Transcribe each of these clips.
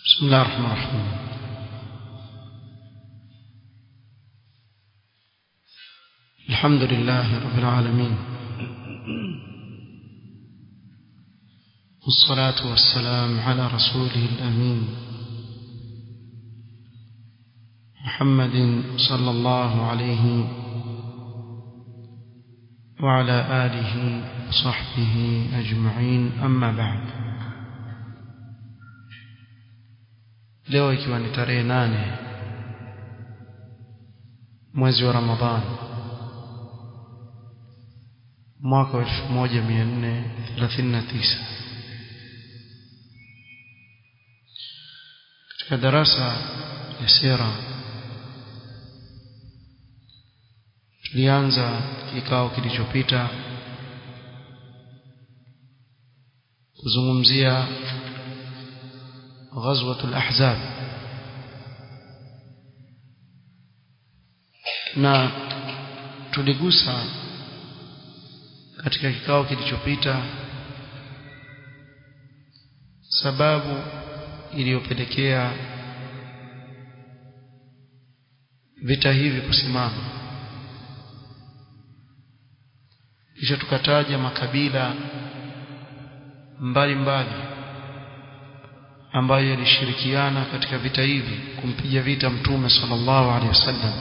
بسم الله الرحمن الرحيم الحمد لله رب العالمين والصلاة والسلام على رسوله الأمين محمد صلى الله عليه وعلى آله وصحبه أجمعين أما بعد leo ikiwa ni tarehe nane mwezi wa Ramadhani mwaka wa 1439 katika darasa ya sira tulianza kikao kilichopita kuzungumzia غزوة الأحزاب na tuligusa katika kikao kilichopita sababu iliyopelekea vita hivi kusimama kisha tukataja makabila mbalimbali mbali ambayo yalishirikiana katika vita hivi kumpiga vita mtume sallallahu alaihi wasallam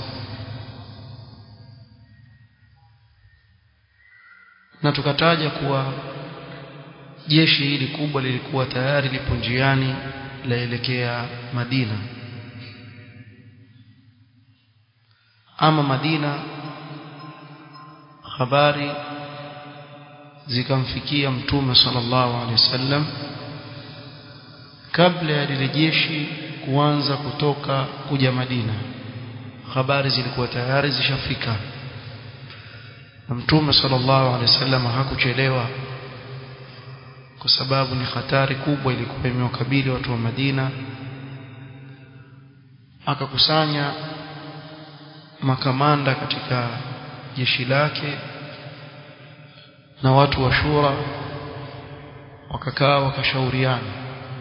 na tukataja kuwa jeshi hili kubwa lilikuwa tayari lipo njiani laelekea Madina ama Madina habari zikamfikia mtume sallallahu alaihi wasallam kabla ya lile jeshi kuanza kutoka kuja Madina habari zilikuwa tayari zishafika na mtume sallallahu alaihi wasallam hakuchelewa kwa sababu ni hatari kubwa ilikuwa imewakabili watu wa Madina akakusanya makamanda katika jeshi lake na watu wa shura wakakaa wakashauriana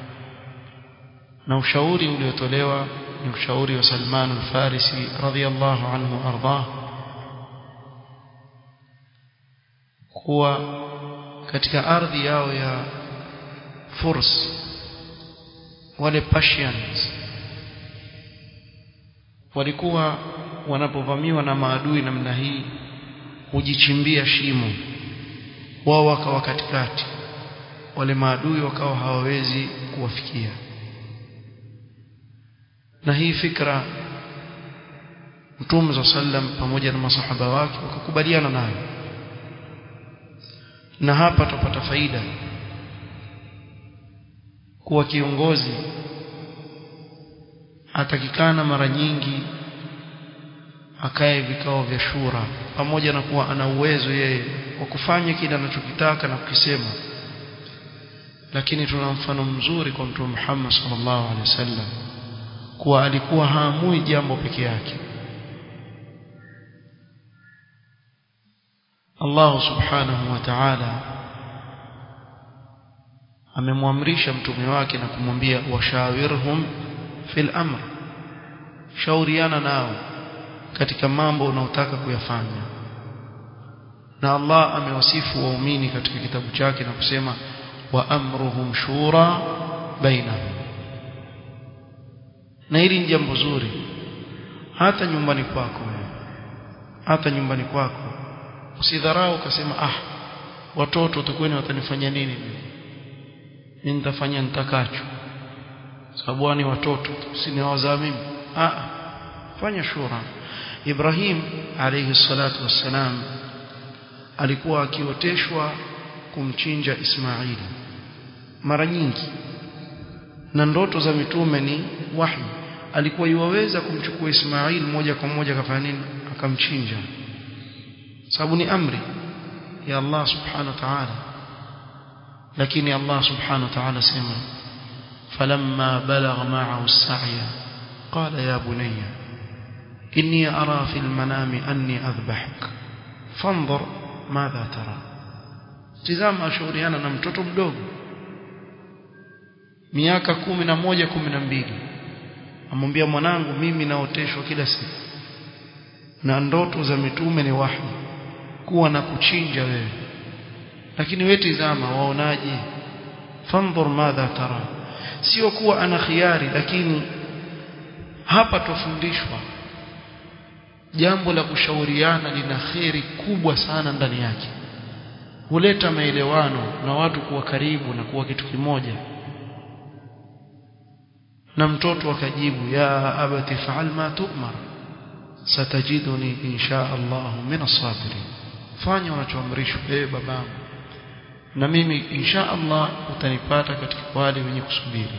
na ushauri uliotolewa ni ushauri wa Salman al-Farisi radhiyallahu anhu ardah kuwa katika ardhi yao ya Furs wale Persians walikuwa wanapovamiwa na maadui namna hii hujichimbia shimo wao wakawa katikati wale maadui wakawa hawawezi kuwafikia na hii fikra Mtume sallam pamoja na masahaba wake wakakubaliana nayo na hapa tupata faida kuwa kiongozi atakikana mara nyingi akae vikao vya shura pamoja na kuwa ana uwezo yeye wa kufanya kile anachokitaka na kukisema lakini tuna mfano mzuri kwa Mtume Muhammad sallallahu alaihi wasallam kuwa alikuwa haamui jambo peke yake Allah subhanahu wa ta'ala amemwamrisha mtume wake na kumwambia washawirhum fil amr shauriana nao katika mambo unaotaka kuyafanya na Allah amewasifu waumini katika kitabu chake na kusema wa amruhum shura bainahum na hili ni jambo zuri hata nyumbani kwako hata nyumbani kwako usidharau ukasema ah watoto tukweni watanifanya nini mimi nitafanya nitakacho sababu ni watoto siniwazaa mimi ah fanya shura Ibrahim alayhi salatu wassalam alikuwa akioteshwa kumchinja Ismaili mara nyingi na ndoto za mitume ni wahi alikuwa yuwaweza kumchukua Ismail moja kwa moja akafanya nini akamchinja sababu ni amri ya Allah subhanahu wa ta'ala lakini Allah subhanahu wa ta'ala sema falamma balagha ma'ahu as-sa'ya qala ya bunayya inni ara fil manami anni adhbahuk fanzur madha tara tizama ashauriana na mtoto mdogo miaka kumi na moja kumi na mbili amwambia mwanangu mimi naoteshwa kila siku na ndoto za mitume ni wahi kuwa na kuchinja wewe lakini wewe tizama waonaje fanzur madha tara sio kuwa ana khiari lakini hapa tufundishwa jambo la kushauriana lina kheri kubwa sana ndani yake huleta maelewano na watu kuwa karibu na kuwa kitu kimoja na mtoto akajibu ya abati fa'al ma tu'mar satajiduni insha Allah min as-sabirin fanya unachoamrishwa ewe babangu na mimi insha Allah utanipata katika wale wenye kusubiri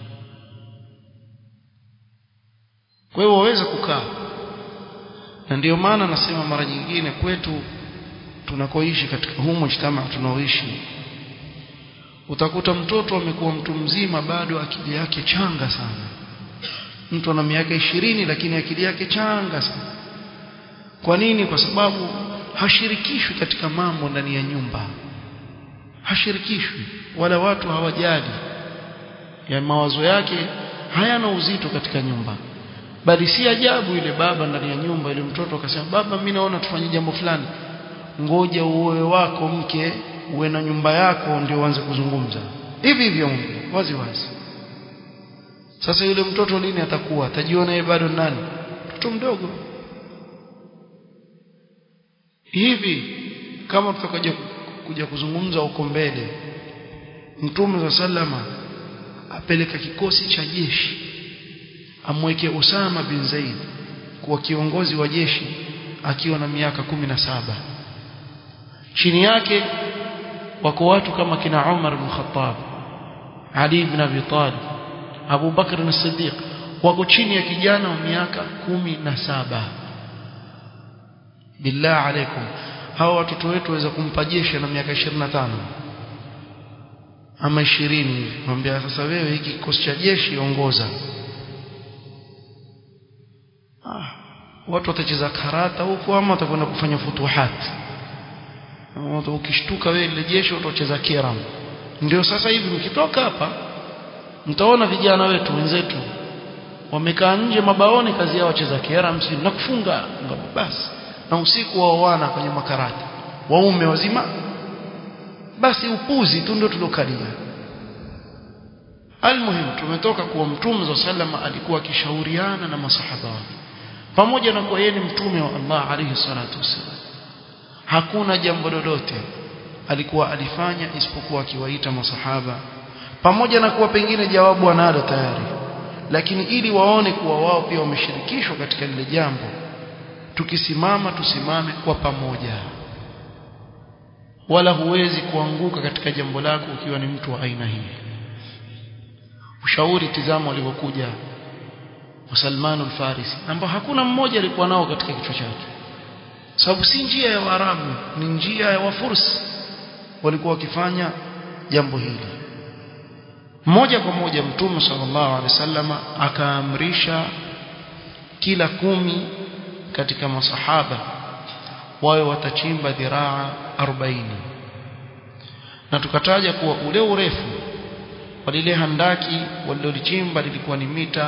kwa hiyo waweza kukaa na ndiyo maana nasema mara nyingine kwetu tunakoishi katika huu mujtama tunaoishi utakuta mtoto amekuwa mtu mzima bado akili yake changa sana mtu ana miaka ishirini lakini akili yake changa sana kwa nini kwa sababu hashirikishwi katika mambo ndani ya nyumba hashirikishwi wala watu hawajali ya mawazo yake hayana uzito katika nyumba bali si ajabu ile baba ndani ya nyumba ile mtoto akasema baba mimi naona tufanye jambo fulani ngoja uoe wako mke uwe na nyumba yako ndio uanze kuzungumza hivi hivyo wazi wazi sasa yule mtoto lini atakuwa atajiona yeye bado nani mtoto mdogo hivi kama tutakuja kuja kuzungumza huko mbele mtume wa sallama apeleka kikosi cha jeshi amweke Usama bin Zaid kuwa kiongozi wa jeshi akiwa na miaka kumi na saba chini yake wako watu kama kina Umar bin Khattab Ali ibn Abi Talib Abu Bakr as-Siddiq wako chini ya kijana wa miaka kumi na saba billah alaikum hawa watoto wetu waweza kumpa jeshi na miaka 25 ama 20 hivi mwambia sasa wewe hiki kikosi cha jeshi ongoza ah watu watacheza karata huko ama watakwenda kufanya futuhat ukishtuka wewe ile jeshi utacheza kiram ndio sasa hivi mkitoka hapa mtaona vijana wetu wenzetu wamekaa nje mabaoni kazi yao wacheza kiram si na kufunga basi na usiku waoana kwenye makarata waume wazima basi upuzi tu ndio tulokalia almuhim tumetoka kuwa mtume wa sallama alikuwa akishauriana na masahaba wake pamoja na kuwa yeye ni mtume wa Allah alayhi salatu wasallam hakuna jambo lolote alikuwa alifanya isipokuwa akiwaita masahaba pamoja na kuwa pengine jawabu analo tayari lakini ili waone kuwa wao pia wameshirikishwa katika lile jambo tukisimama tusimame kwa pamoja wala huwezi kuanguka katika jambo lako ukiwa ni mtu wa aina hii ushauri tizamo alivyokuja wa Salman al-Farisi ambao hakuna mmoja alikuwa nao katika kichwa chake sababu si njia ya Waarabu ni njia ya Wafursi walikuwa wakifanya jambo hili moja kwa moja mtume sallallahu alaihi wasallam akaamrisha kila kumi katika masahaba wawe watachimba dhiraa 40 na tukataja kuwa ule urefu wa lile handaki walilolichimba lilikuwa ni mita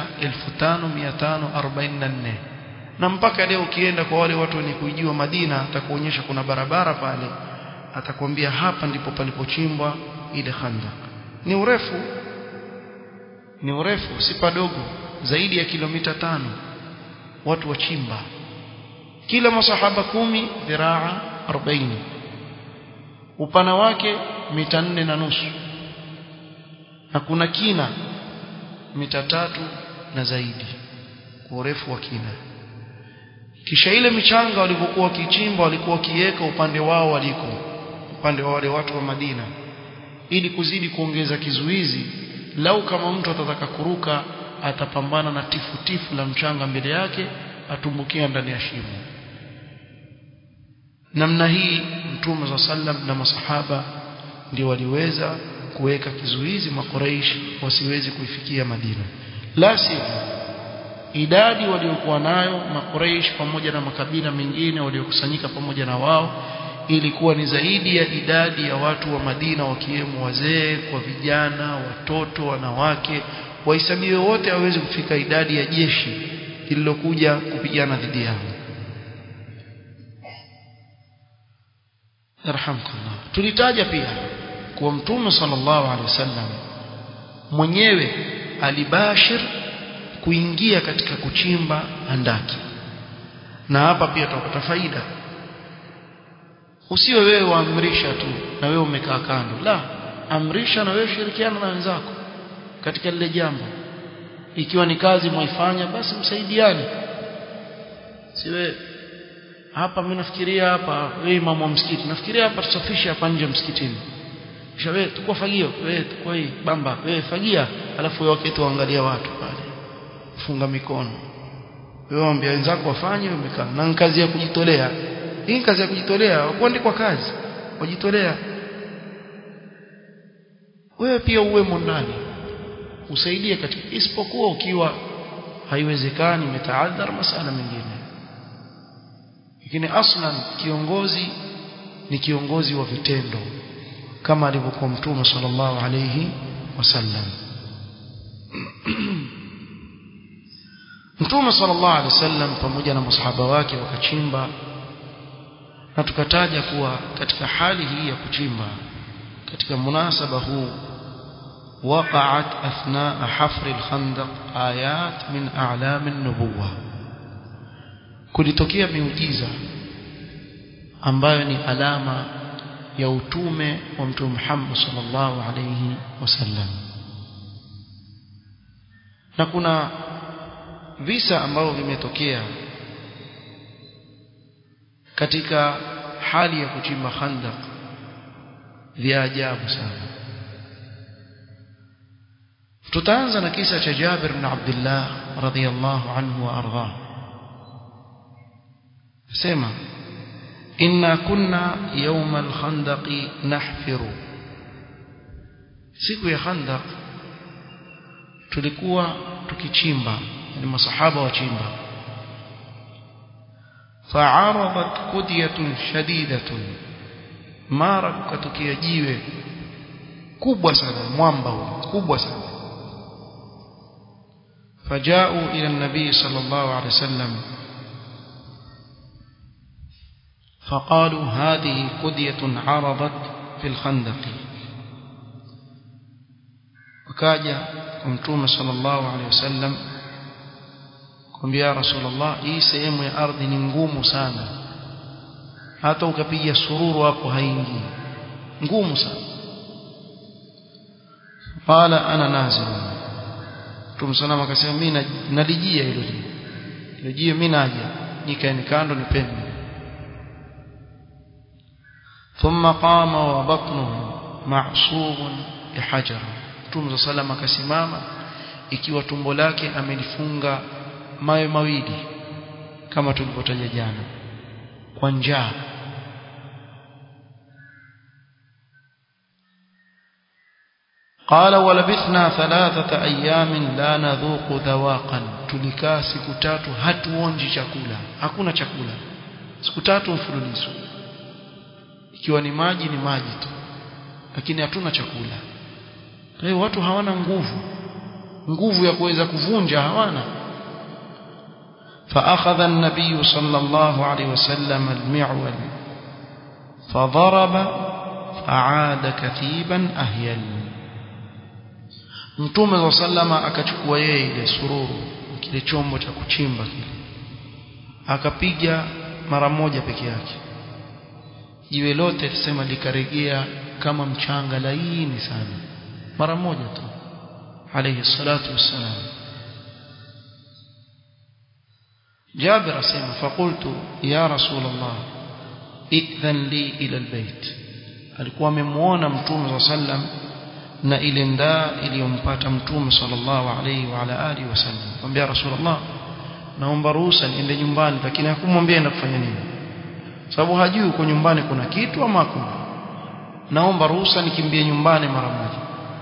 5544 na mpaka leo ukienda kwa wale watu wenye kuijua Madina atakuonyesha kuna barabara pale atakwambia hapa ndipo palipochimbwa ile khandak ni urefu ni urefu si padogo zaidi ya kilomita tano watu wachimba kila masahaba kumi dhiraa 40 upana wake mita nne na nusu na kuna kina mita tatu na zaidi kwa urefu wa kina kisha ile michanga walivyokuwa wakichimba walikuwa wakiweka upande wao waliko upande wa wale watu wa Madina ili kuzidi kuongeza kizuizi lau kama mtu atataka kuruka atapambana na tifu tifu la mchanga mbele yake atumbukia ndani ya shimo namna hii mtume za sallam na masahaba ndio waliweza kuweka kizuizi makuraish wasiwezi kuifikia Madina la sivyo idadi waliokuwa nayo makuraish pamoja na makabila mengine waliokusanyika pamoja na wao ilikuwa ni zaidi ya idadi ya watu wa Madina wakiwemo wazee kwa vijana watoto wanawake wahesabiwe wote hawezi kufika idadi ya jeshi lililokuja kupigana dhidi yao yarhamkallah tulitaja pia kuwa mtume sallallahu alaihi wasallam mwenyewe alibashir kuingia katika kuchimba handaki na hapa pia tutapata faida usiwe wewe waamrisha tu na wewe umekaa kando la amrisha na wewe shirikiana na wenzako katika lile jambo ikiwa ni kazi mwaifanya basi msaidiane siwe hapa mimi nafikiria hapa wewe imamu wa msikiti nafikiria hapa tusafishe hapa nje msikitini kisha wewe tukua fagio wewe tukua hii bamba wewe fagia alafu wewe wakati waangalia watu pale funga mikono wewe waambia wenzako wafanye umekaa na kazi ya kujitolea hii kazi ya kujitolea kuandikwa kazi wajitolea wewe pia uwemo ndani usaidie katika isipokuwa ukiwa haiwezekani metaadhar masala mengine lakini aslan kiongozi ni kiongozi wa vitendo kama alivyokuwa mtume sallallahu alayhi wasallam mtume sallallahu alayhi wasallam pamoja na masahaba wake wakachimba na tukataja kuwa katika hali hii ya kuchimba katika munasaba huu وقعت أثناء حفر الخندق آيات من أعلام النبوة kulitokea miujiza ambayo ni alama ya utume wa mtume Muhammad sallallahu alayhi wasallam na kuna visa ambavyo vimetokea katika hali ya kuchimba khandaq vya ajabu sana tutaanza na kisa cha Jabir bin Abdullah radhiyallahu anhu wa ardhah sema inna kunna yawm al-khandaq nahfiru siku ya khandaq tulikuwa tukichimba ni masahaba wachimba fa'aradat qudyatun shadidatun mara kukatokea jiwe kubwa sana mwamba huu kubwa sana فجاءوا إلى النبي صلى الله عليه وسلم فقالوا هذه قدية عرضت في الخندق وكاجا ومتوم صلى الله عليه وسلم قم يا رسول الله hii sehemu ya ardhi ni ngumu sana hata ukapiga sururu hapo haingii ngumu sana qala ana nazilun Mtume salama akasema mimi nalijia hilo jiwe. Hilo jiwe mimi naja. Nikaeni kando nipende. Thumma qama wa batnuhu ma'subun bihajar. Mtume salama akasimama ikiwa tumbo lake amelifunga mawe mawili kama tulivyotaja jana kwa njaa قال ولبثنا ثلاثة أيام لا نذوق ذواقا tulikaa siku tatu hatuonji chakula hakuna chakula siku tatu mfululizo ikiwa ni maji ni maji tu lakini hatuna chakula kwa hiyo watu hawana nguvu nguvu ya kuweza kuvunja hawana فأخذ النبي صلى الله عليه وسلم المعول فضرب فعاد كثيبا أهيل Mtume wa sallama akachukua yeye ile sururu kile chombo cha kuchimba kile akapiga mara moja peke yake jiwe lote tusema likaregea kama mchanga laini sana mara moja tu alayhi salatu wassalam Jabir asema faqultu ya rasul Allah idhan li ila albayt alikuwa amemuona mtume wa sallam na ile ndaa iliyompata mtume sallallahu alayhi wa ala alihi wasallam kwambia rasulullah naomba ruhusa niende nyumbani lakini hakumwambia enda kufanya nini sababu hajui uko nyumbani kuna kitu ama hakuna naomba ruhusa nikimbie nyumbani mara moja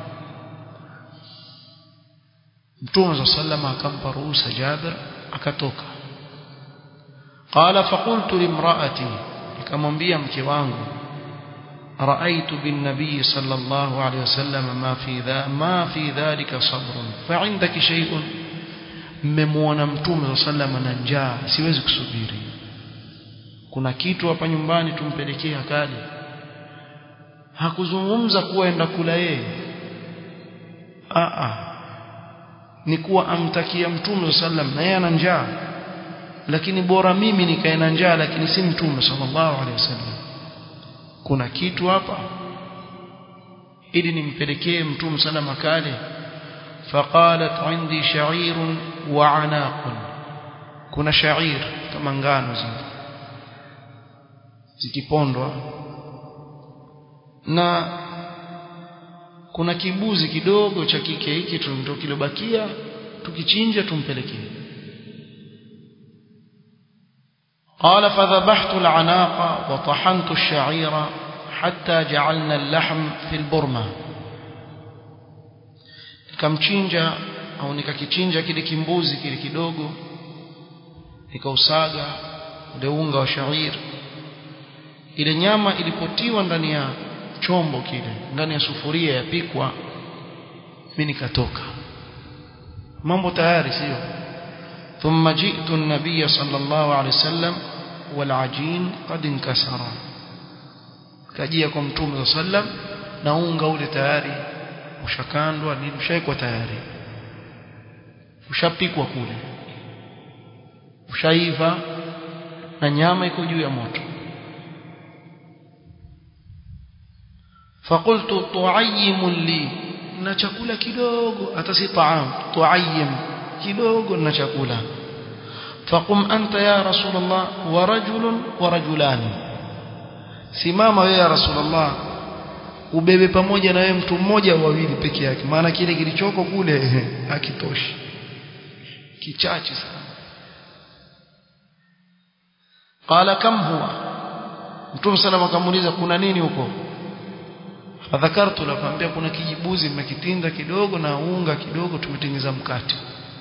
mtume sallallahu akampa ruhusa Jabir akatoka قال فقلت لامرأتي nikamwambia mke wangu رأيت بالنبي صلى الله عليه وسلم ما في ذا ما في ذلك صبر فعندك شيء mmemwona mtume sallam na njaa siwezi kusubiri kuna kitu hapa nyumbani tumpelekee akali hakuzungumza kuwa enda kula yeye a a ni kuwa amtakia mtume sallam na yeye ana njaa lakini bora mimi nikae na njaa lakini si mtume sallallahu alaihi wasallam kuna kitu hapa ili nimpelekee mtume sana makale faqalat indi sha'ir wa anaq kuna sha'ir kama ngano zile zikipondwa na kuna kibuzi kidogo cha kike hiki ndio kilobakia tukichinja tumpelekee قال فذبحت العناق وطحنت الشعير حتى جعلنا اللحم في البرمة nikamchinja au nikakichinja kile kimbuzi kile kidogo nikausaga ule unga wa shair ile nyama ilipotiwa ndani ya chombo kile ndani ya sufuria yapikwa mimi nikatoka mambo tayari sio ثم جئت النبي صلى الله عليه وسلم والعجين قد انكسر kajia kwa mtume sallam na unga ule tayari ushakandwa ni ushaikwa tayari ushapikwa kule ushaiva na nyama iko juu ya moto فقلت تعيم لي na chakula kidogo hata si taam tuayyim kidogo na chakula faqum anta ya rasulullah wa rajulun wa rajulan simama wewe ya rasulullah ubebe pamoja na wewe mtu mmoja au wawili peke yake maana kile kilichoko kule hakitoshi kichache sana qala kam huwa mtume salama akamuuliza kuna nini huko fadhakartu nakwambia kuna kijibuzi mmekitinda kidogo na unga kidogo tumetengeza mkate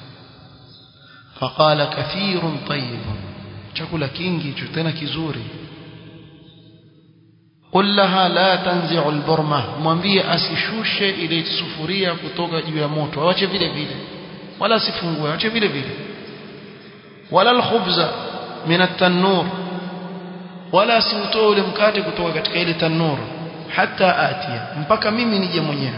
faqala kathirun tayyibun chakula kingi hicho tena kizuri qul laha la tanzi'u alburma mwambie asishushe ile sufuria kutoka juu ya moto awache vile vile wala asifungue awache vile vile wala alkhubza min at-tanur wala asiutoe ule mkate kutoka katika ile tanur hata atia mpaka mimi nije mwenyewe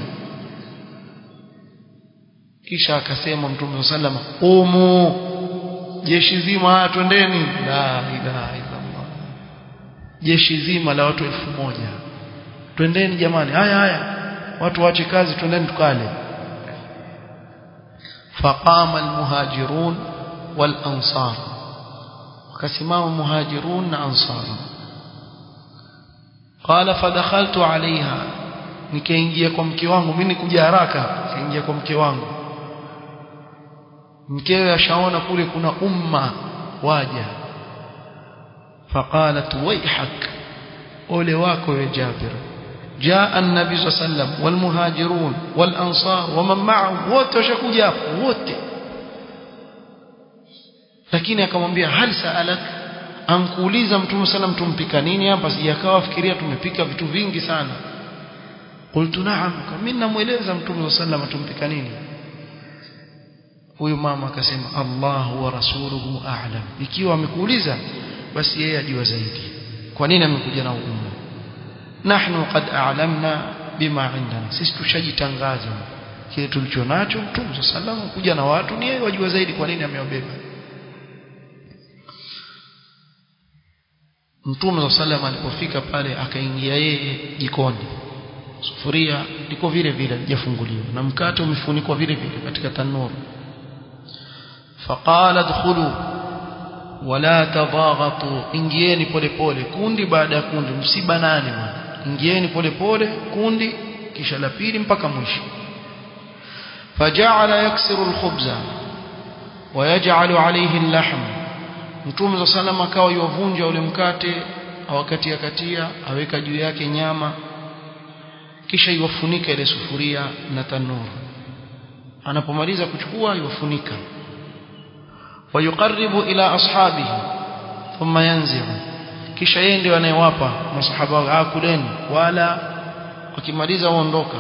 kisha akasema mtume sallama umu jeshi zima twendeni la ilaha illallah jeshi zima la watu elfu moja twendeni jamani haya haya watu waache kazi twendeni tukale faqama almuhajirun walansar wakasimama muhajirun na ansar qala fadakhaltu alaiha nikaingia kwa mke wangu mimi nikuja haraka nikaingia kwa mke wangu mkewe ashaona kule kuna umma waja faqalat wayhak ole wako ya Jabir جاء النبي صلى الله عليه وسلم والمهاجرون والأنصار ومن معهم wote washakuja hapo wote lakini akamwambia hal saalak ankuuliza mtume sallam tumpika nini hapa sijakawa fikiria tumepika vitu vingi sana qultu na'am mimi namueleza mtume sallam tumpika nini huyu mama akasema Allah wa rasuluhu a'lam ikiwa amekuuliza basi yeye ajua zaidi kwa nini amekuja na umma nahnu qad a'lamna bima indana sisi tushajitangaza kile tulicho nacho mtume sallam kuja na watu ni yeye wajua zaidi kwa nini amewabeba Mtume sallam alipofika pale akaingia yeye jikoni sufuria liko vile vile halijafunguliwa na mkate umefunikwa vile vile katika tanuru faqala dkhulu wala tadhaghatu ingieni polepole kundi baada ya kundi msibanane ingieni polepole kundi kisha la pili mpaka mwisho faja'ala yaksiru alkhubza ويجعل عليه اللحم Mtume sallam akawa yovunja ule mkate awakatia katia aweka juu yake nyama kisha iwafunika ile sufuria na tanuru anapomaliza kuchukua iwafunika wayuqarribu ila ashabihi thumma yanzi'u kisha yeye ndio anayewapa masahaba wake ah kuleni wala wakimaliza waondoka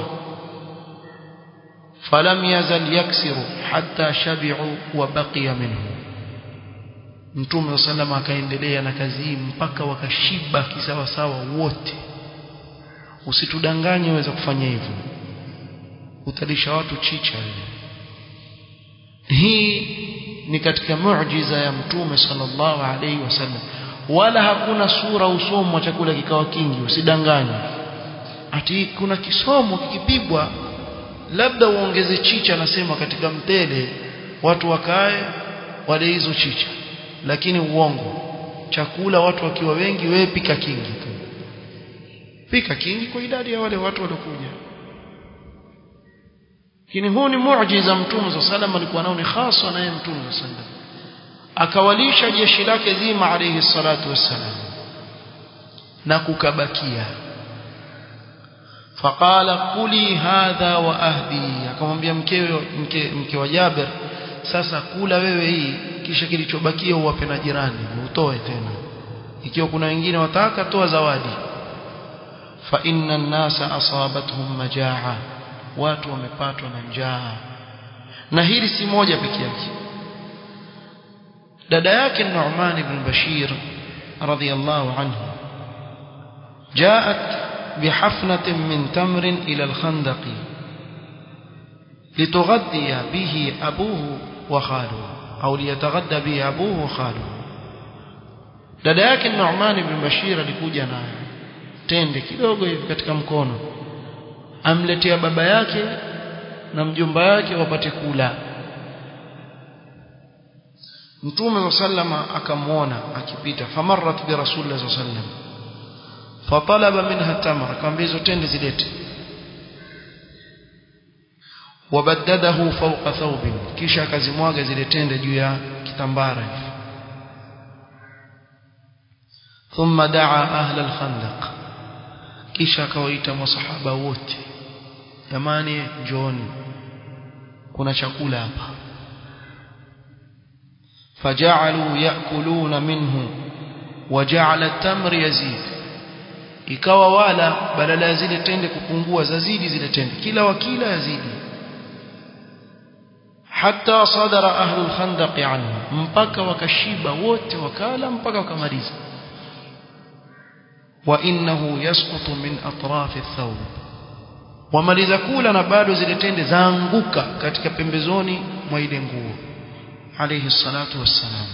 falam yazal yaksiru hatta shabi'u wa baqiya minhu Mtume sallam akaendelea na kazi hii mpaka wakashiba kisawa sawa wote usitudanganye waweza kufanya hivyo utalisha watu chicha hii ni katika muujiza ya Mtume sallallahu alaihi wasallam wala hakuna sura usomwa chakula kikawa kingi usidanganye ati kuna kisomo kikipigwa labda uongeze chicha nasema katika mtele watu wakae wale hizo chicha lakini uongo chakula watu wakiwa wengi wewe pika kingi tu pika kingi kwa idadi ya wale watu waliokuja lakini huu ni muujiza mtume za sallam alikuwa nao ni hasa naye mtume za sallam akawalisha jeshi lake zima alayhi salatu wassalam na kukabakia faqala kuli hadha wa ahdi akamwambia mkewe mke, mke wa Jabir sasa kula wewe hii kisha kilichobakia uwape na jirani utoe tena ikiwa kuna wengine wataka toa zawadi fa inna an-nasa asabatuhum majaa watu wamepatwa na njaa na hili si moja peke yake dada yake Nu'man ibn Bashir radhiyallahu anhu جاءت بحفنة من تمر إلى الخندق لتغذي به أبوه وخاله أو ليتغدى به أبوه وخاله dada yake Nu'man ibn Bashir alikuja na tende kidogo hivi katika mkono amletea baba yake na mjomba yake wapate kula Mtume sallama akamwona akipita famarrat bi Rasulillah sallam fatalaba minha tamra akamwambia hizo tende zilete wabaddadahu fawqa thawbin kisha akazimwaga zile tende juu ya kitambara hivi thumma daa ahla al-khandaq kisha akawaita masahaba wote jamani njooni kuna chakula hapa فجعلوا يأكلون منه وجعل التمر يزيد ikawa wala badala ya zile tende kupungua zazidi zile tende kila wakila yazidi hatta sadara ahlu alkhandaq anhu mpaka wakashiba wote wakala mpaka wakamaliza wa innahu yasqutu min atraf athawb wamaliza kula na bado zile tende zaanguka katika pembezoni mwa ile nguo عليه الصلاة والسلام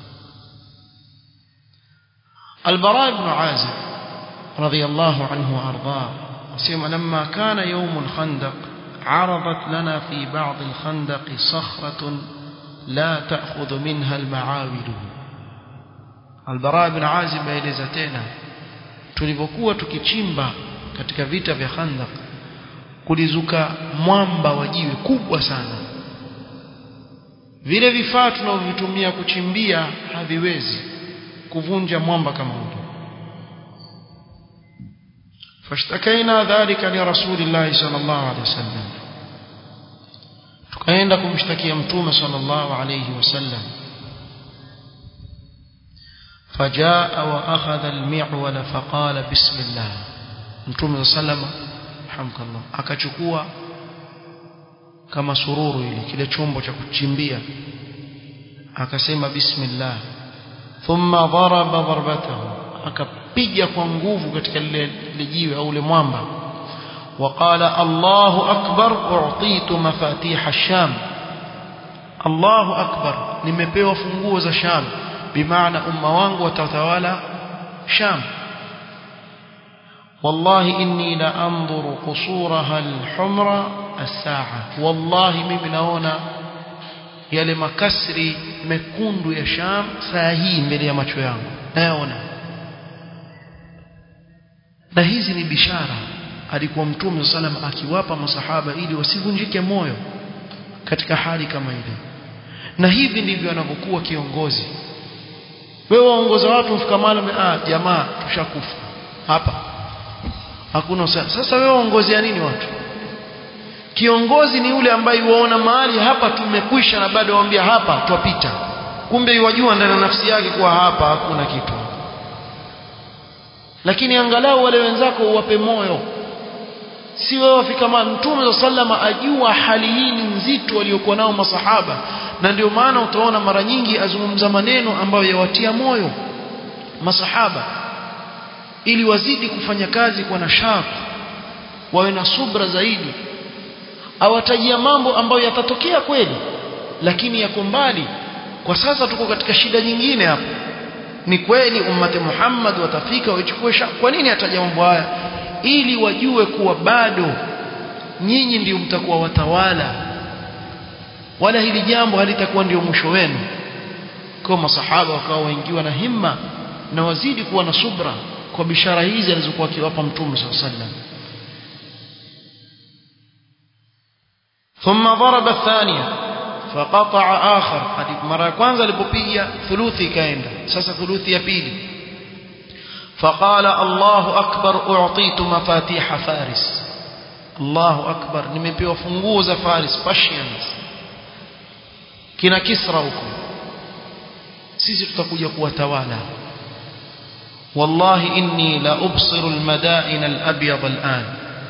البراء بن عازب رضي الله عنه وأرضاه سيما لما كان يوم الخندق عرضت لنا في بعض الخندق صخرة لا تأخذ منها المعاول البراء بن عازب يلزتنا tulipokuwa tukichimba katika vita vya Khandaq kulizuka mwamba wa jiwe kubwa sana vile vifaa tunavyovitumia kuchimbia haviwezi kuvunja mwamba kama ule fashtakaina dhalika li rasulillahi sallallahu alaihi wasallam tukaenda kumshtakia mtume sallallahu alaihi wasallam فجاء واخذ المعول فقال بسم الله mtume sallallahu hamka Allah akachukua kama sururu ile kile chombo cha kuchimbia akasema bismillah thumma daraba darbatahu akapiga kwa nguvu katika lile jiwe au ile mwamba وقال الله أكبر أعطيت مفاتيح الشام الله أكبر nimepewa funguo za Sham bimaana umma wangu watatawala Sham والله إني لأنظر قصورها الحمر الساعة والله mimi naona yale makasri mekundu ya Sham saa hii mbele ya macho yangu nayaona na hizi ni bishara alikuwa mtume sallam akiwapa masahaba ili wasivunjike moyo katika hali kama ile na hivi ndivyo anavyokuwa kiongozi wewe waongoza watu mfika mahali ah jamaa tushakufa hapa hakuna sasa wewe waongozea nini watu kiongozi ni yule ambaye waona mahali hapa tumekwisha na bado waambia hapa twapita kumbe yajua ndani ya nafsi yake kuwa hapa hakuna kitu lakini angalau wale wenzako uwape moyo si wewe wafika mtume sallama ajua hali hii ni nzito waliokuwa nao masahaba na ndio maana utaona mara nyingi azungumza maneno ambayo yawatia moyo masahaba ili wazidi kufanya kazi kwa nashati wawe na subra zaidi awatajia mambo ambayo yatatokea kweli lakini yako mbali kwa sasa tuko katika shida nyingine hapa ni kweli ummati Muhammad watafika wachukue kwa nini ataja mambo haya ili wajue kuwa bado nyinyi ndio mtakuwa watawala wala hili jambo halitakuwa ndio mwisho wenu kwa masahaba wakawa waingiwa na himma na wazidi kuwa na subra kwa bishara hizi alizokuwa akiwapa mtume sallallahu alaihi wasallam ثم ضرب الثانيه فقطع آخر hadi mara ya kwanza alipopiga thuluthi ikaenda sasa thuluthi ya pili فقال الله أكبر أعطيت مفاتيح فارس الله أكبر nimepewa funguo za Faris Persians kina Kisra huko sisi tutakuja kuwatawala والله إني لا أبصر المدائن الأبيض الآن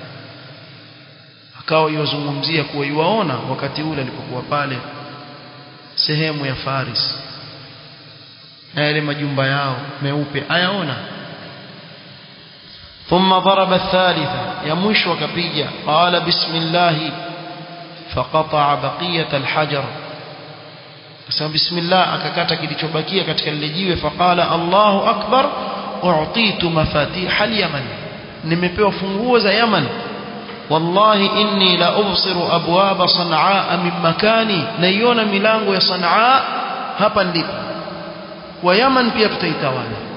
akawa yozungumzia kuwa yuwaona wakati ule alipokuwa pale sehemu ya Faris na yale majumba yao meupe ayaona ثم ضرب الثالثة يا مشو كبيجة قال بسم الله فقطع بقية الحجر سبب بسم الله akakata kilichobakia katika lile jiwe faqala Allahu akbar u'titu mafatih al-yaman nimepewa funguo za Yaman wallahi inni la ubsiru abwaba sanaa min makani naiona milango ya sanaa hapa ndipo wa Yaman pia tutaitawala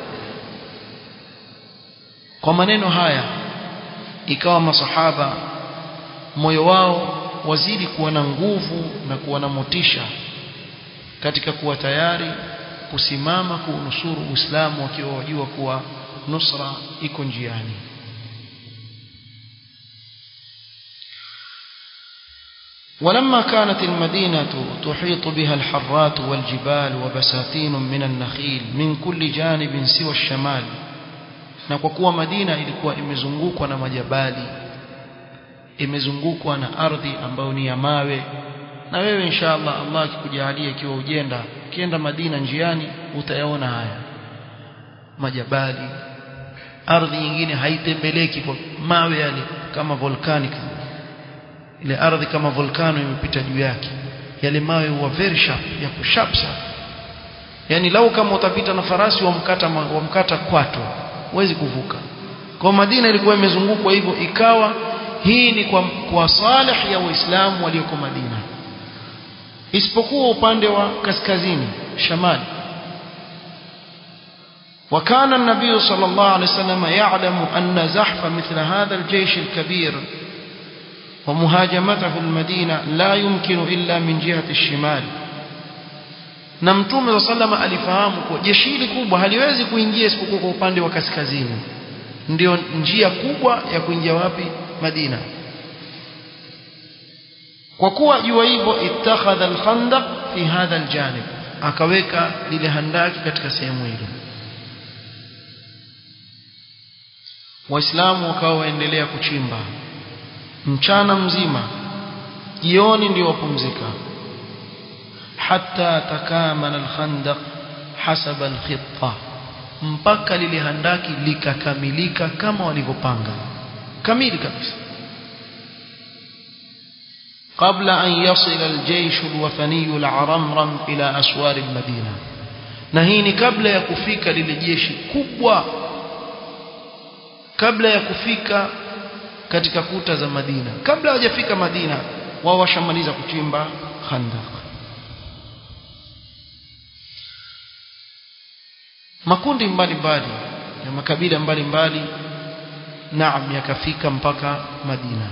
kwa maneno haya ikawa masahaba moyo wao wazidi kuwa na nguvu na kuwa na motisha katika kuwa tayari kusimama kuunusuru Uislamu wakiwa wajua kuwa nusra iko njiani ولما كانت المدينة تحيط بها الحرات والجبال وبساتين من النخيل من كل جانب سوى الشمال na kwa kuwa Madina ilikuwa imezungukwa na majabali imezungukwa na ardhi ambayo ni ya mawe na wewe inshallah Allah akikujalia ikiwa ujenda ukienda Madina njiani utayaona haya majabali ardhi nyingine haitembeleki kwa mawe yale kama volcanic ile ardhi kama volcano imepita juu yake yale mawe huwa very sharp ya kusharp sana yani lau kama utapita na farasi wamkata wamkata kwato huwezi kuvuka kwa Madina ilikuwa imezungukwa hivyo ikawa hii ni kwa, kwa salih ya waislamu walioko Madina isipokuwa upande wa kaskazini shamali وكان النبي صلى الله عليه وسلم يعلم أن زحف مثل هذا الجيش الكبير ومهاجمته المدينة لا يمكن إلا من جهة الشمال na mtume wa sallama alifahamu kuwa jeshi hili kubwa haliwezi kuingia isipokuwa kwa upande wa kaskazini ndio njia kubwa ya kuingia wapi Madina kwa kuwa jua hivyo ittakhadha al-khandaq fi hadha al-janib akaweka lile handaki katika sehemu hilo waislamu wakawa waendelea kuchimba mchana mzima jioni ndio wapumzika حتى تكامل الخندق حسب الخطة mpaka lile handaki likakamilika kama walivyopanga kamili kabisa قبل أن يصل الجيش الوثني العرمرم إلى أسوار المدينة نهيني قبل يكفيك للجيش كبوة قبل يكفيك katika kuta za Madina kabla hajafika Madina wao washamaliza kuchimba khandaq makundi mbalimbali ya makabila mbalimbali naam yakafika mpaka Madina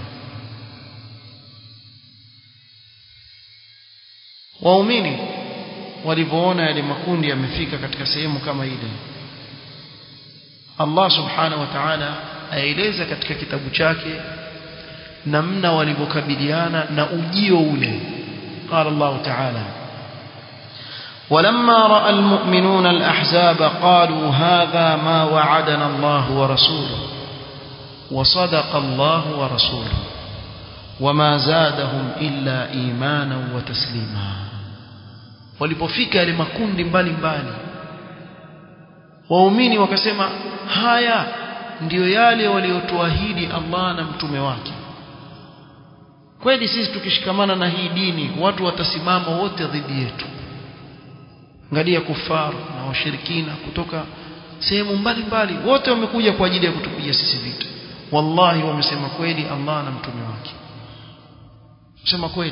waumini walivyoona yale makundi yamefika katika sehemu kama ile Allah subhanahu wa ta'ala aeleza katika kitabu chake namna walivyokabiliana na ujio ule qala Allah ta'ala ولما راى المؤمنون الاحزاب قالوا هذا ما وعدنا الله ورسوله وصدق الله ورسوله وما زادهم الا ايمانا وتسليما walipofika yale makundi mbalimbali waumini wakasema haya ndiyo yale waliotuahidi Allah na mtume wake kweli sisi tukishikamana na hii dini watu watasimama wote dhidi yetu angalia kufaru na washirikina kutoka sehemu mbalimbali wote wamekuja kwa ajili ya kutupiga sisi vita wallahi wamesema kweli Allah na mtume wake sema kweli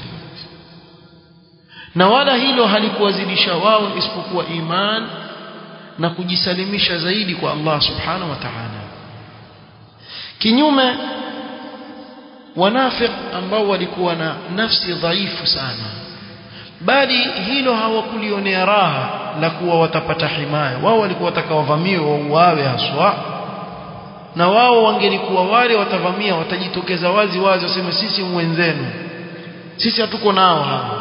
na wala hilo halikuwazidisha wao isipokuwa iman na kujisalimisha zaidi kwa Allah subhanahu wa ta'ala kinyume wanafiq ambao walikuwa na nafsi dhaifu sana bali hilo hawakulionea raha la kuwa watapata himaya wao walikuwa watakawavamia wauawe haswa na wao wangelikuwa wale watavamia watajitokeza wazi wazi waseme sisi mwenzenu sisi hatuko nao hawa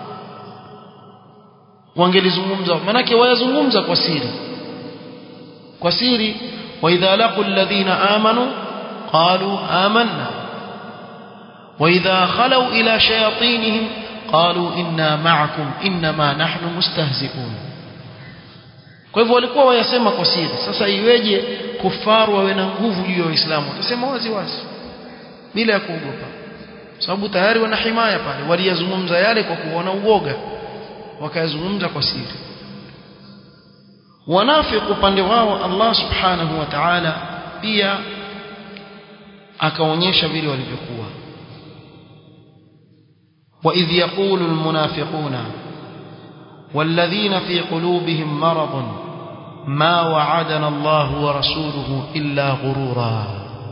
wangelizungumza manake wayazungumza kwa siri kwa siri wa idha laqul ladhina amanu qalu amanna wa idha khalu ila shayatinihim qalu inna ma'akum inma nahnu mustahzi'un kwa hivyo walikuwa wayasema kwa siri sasa iweje kufaru wawe na nguvu juu ya waislamu watasema wazi wazi bila ya kuogopa sababu tayari wana himaya pale waliyazungumza yale kwa kuona uoga wakayazungumza kwa siri wanafiq upande wao Allah subhanahu wa ta'ala pia akaonyesha vile walivyokuwa وإذ يقول المنافقون والذين في قلوبهم مرض ما وعدنا الله ورسوله إلا غرورا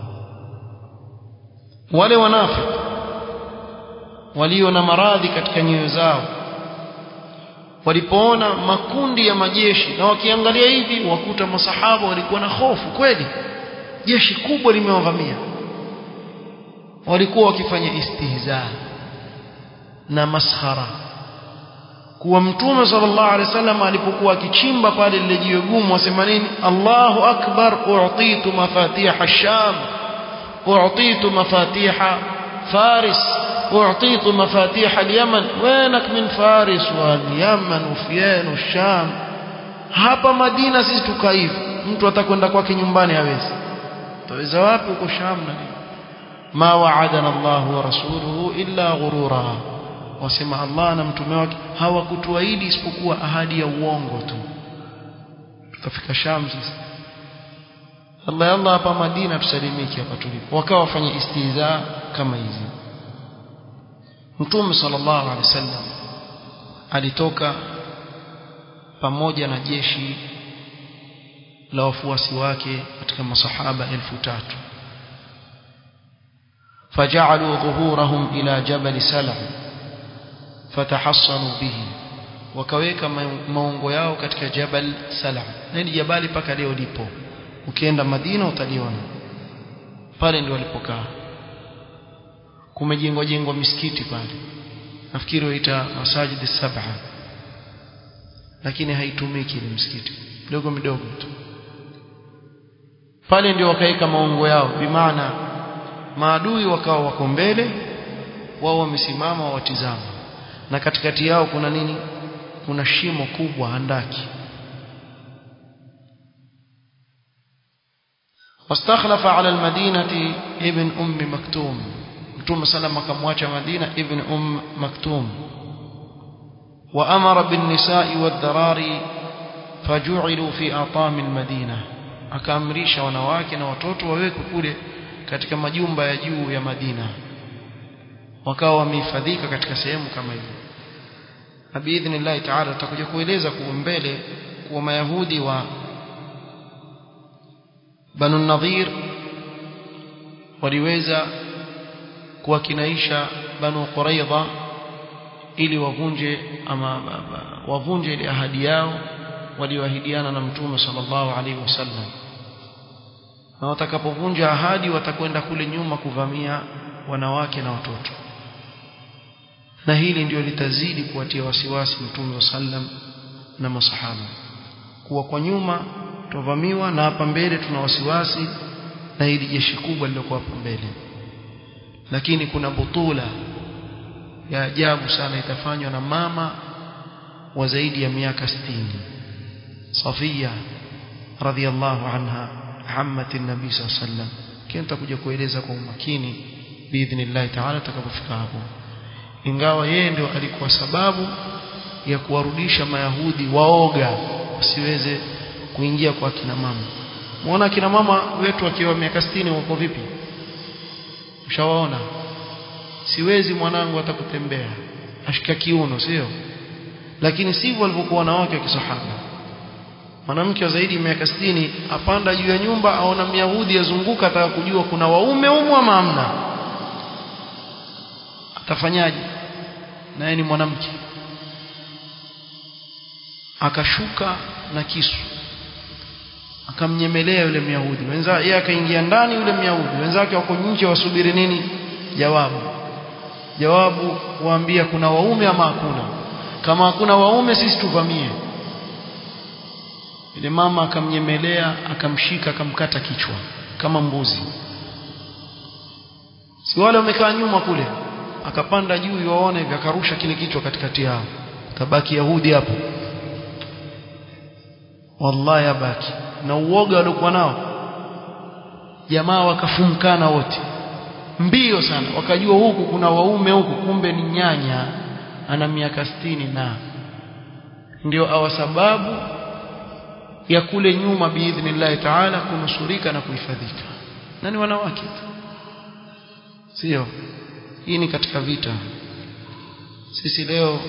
wale wanafiq walio na maradhi katika nyoyo zao walipoona makundi ya majeshi na wakiangalia hivi wakuta masahaba walikuwa na hofu kweli jeshi kubwa limewavamia walikuwa wakifanya istihzaa na maskhara kuwa mtume sallallahu alaihi wasallam alipokuwa akichimba pale lile jiwe gumu wasema nini Allahu akbar u'titu mafatiha ash-sham u'titu mafatiha faris u'titu mafatiha al-yaman wenak min faris wal yaman ufyan ash-sham hapa madina sisi tukaivu mtu atakwenda kwake nyumbani hawezi taweza wapi uko sham na nini ma wa'adana Allah wa rasuluhu illa ghurura wasema Allah na mtume wake hawakutuahidi isipokuwa ahadi ya uongo tu tutafika Sham sasa Allah Allah hapa Madina tusalimike hapa tulipo wakawa wafanya istiza kama hizi Mtume sallallahu alaihi wasallam alitoka pamoja na jeshi la wafuasi wake katika masahaba elfu tatu فجعلوا ظهورهم إلى جبل سلع فتحصنوا به wakaweka maungo yao katika jabal salam nini jabali paka leo lipo ukienda madina utaliona pale ndio walipokaa kumejengwa jengwa misikiti pale nafikiri waita masajid saba lakini haitumiki ile msikiti midogo midogo tu pale ndio wakaweka maungo yao bimaana maadui wakawa wako mbele wao wamesimama watizama na katikati yao kuna nini kuna shimo kubwa handaki واستخلف على المدينة ابن أم مكتوم مكتوم سلم كمواجه مدينة ابن أم مكتوم وأمر بالنساء والذراري فجعلوا في أطام المدينة akaamrisha wanawake na watoto wawekwe kule katika majumba ya juu ya Madina wakawa wamehifadhika katika sehemu kama hiyo na biidhnillah taala tutakuja kueleza kwa mbele kuwa mayahudi wa Banu Nadhir waliweza kuwakinaisha Banu Quraidha ili wavunje ama wavunje ile ahadi yao walioahidiana na Mtume sallallahu alaihi wasallam na watakapovunja ahadi watakwenda kule nyuma kuvamia wanawake na watoto na hili ndio litazidi kuwatia wasiwasi Mtume wa sallam na masahaba kuwa kwa nyuma tuvamiwa na hapa mbele tuna wasiwasi na hili jeshi kubwa lilokuwa hapa mbele lakini kuna butula ya ajabu sana itafanywa na mama wa zaidi ya miaka 60 Safia radhiallahu anha ammati nabii sallallahu alaihi wasallam kenta kuja kueleza kwa umakini biidhnillah taala tutakapofika hapo ingawa yeye ndio alikuwa sababu ya kuwarudisha mayahudi waoga wasiweze kuingia kwa kina mama muona kina mama wetu wakiwa miaka 60 wako vipi ushawaona siwezi mwanangu atakutembea ashika kiuno sio lakini sivyo walivyokuwa wanawake wa kisahaba mwanamke wa zaidi ya miaka 60 apanda juu ya nyumba aona myahudi azunguka ataka kujua kuna waume umu ama hamna atafanyaje naye ni mwanamke akashuka na kisu akamnyemelea yule myahudi wenza yeye akaingia ndani yule myahudi wenzake wako nje wasubiri nini jawabu jawabu waambia kuna waume ama hakuna kama hakuna waume sisi tuvamie yule mama akamnyemelea akamshika akamkata kichwa kama mbuzi si wale wamekaa nyuma kule akapanda juu yuwaone hivi akarusha kile kichwa katikati yao tabaki yahudi hapo wallahi abaki na uoga waliokuwa nao jamaa wakafumkana wote mbio sana wakajua huku kuna waume huku kumbe ni nyanya ana miaka sitini na ndio awa sababu ya kule nyuma biidhnillahi taala kunusurika na kuhifadhika na ni wanawake tu sio hii ni katika vita sisi leo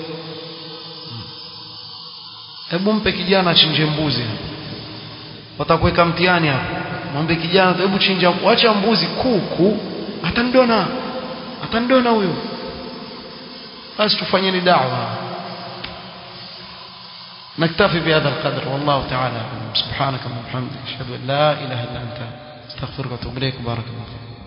hebu mpe kijana achinje mbuzi watakuweka mtihani hapo mwambie kijana hebu chinja wacha mbuzi kuku atandona atandona huyo basi tufanyeni da'wa نكتفي بهذا القدر والله تعالى سبحانك اللهم وبحمدك اشهد ان لا اله الا انت استغفرك واتوب اليك بارك الله فيك